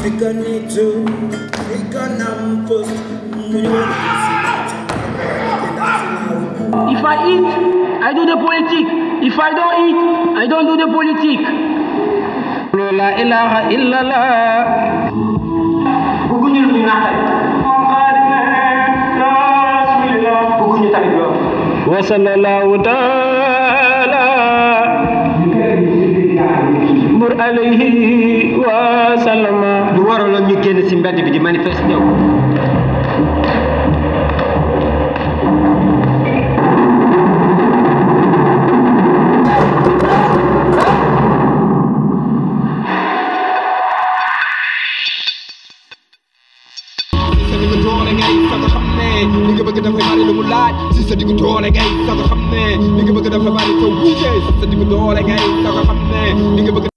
Africa need to Africa nam first If I eat, I do the politique. If I don't eat, I don't do the politique. La ilaha illallah. bëgguñu lu ñu naqari. bëgguñu tamit loolu. Wa sallallahu taala mur alayhi wa sallama. du waraloon ñu génn ci mbedd bi di manifester ñëw. sa diggu doole ngay sax xam ne li nga bëgg dafa bari lu mu laaj si sa diggu doole ngay sax xam ne li nga bëgg dafa bari te wuute si sa diggu doole ngay sax xam ne li nga bëgg